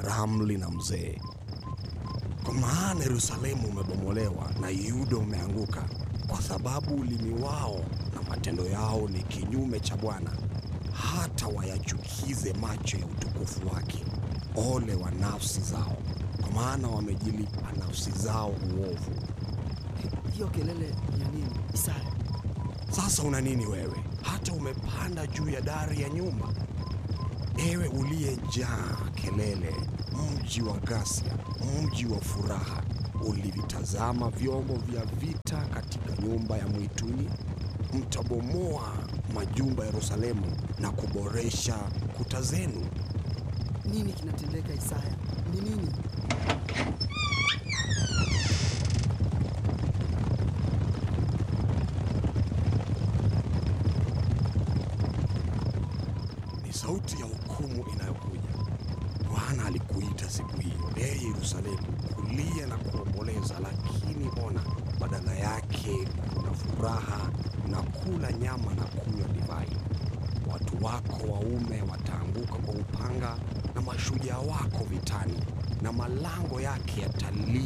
ramli na mzee. Kwa maana Yerusalemu umebomolewa na Yuda umeanguka, kwa sababu ulimi wao na matendo yao ni kinyume cha Bwana, hata wayachukize macho ya utukufu wake. Ole wa nafsi zao, kwa maana wamejilipa nafsi zao uovu. Hiyo kelele ya nini, Isaya? Sasa una nini wewe, hata umepanda juu ya dari ya nyumba? Ewe uliyejaa kelele, mji wa ghasia, mji wa furaha, ulivitazama vyombo vya vita katika nyumba ya mwituni. Mtabomoa majumba ya Yerusalemu na kuboresha kuta zenu. Nini kinatendeka, Isaya? Ni nini? Ni sauti ya hukumu inayokuja. Bwana alikuita siku hiyo, ee Yerusalemu, kulia na kuomboleza, lakini ona, badala yake kuna furaha na kula nyama na kunywa divai. Watu wako waume wataanguka kwa upanga na mashujaa wako vitani, na malango yake yatalii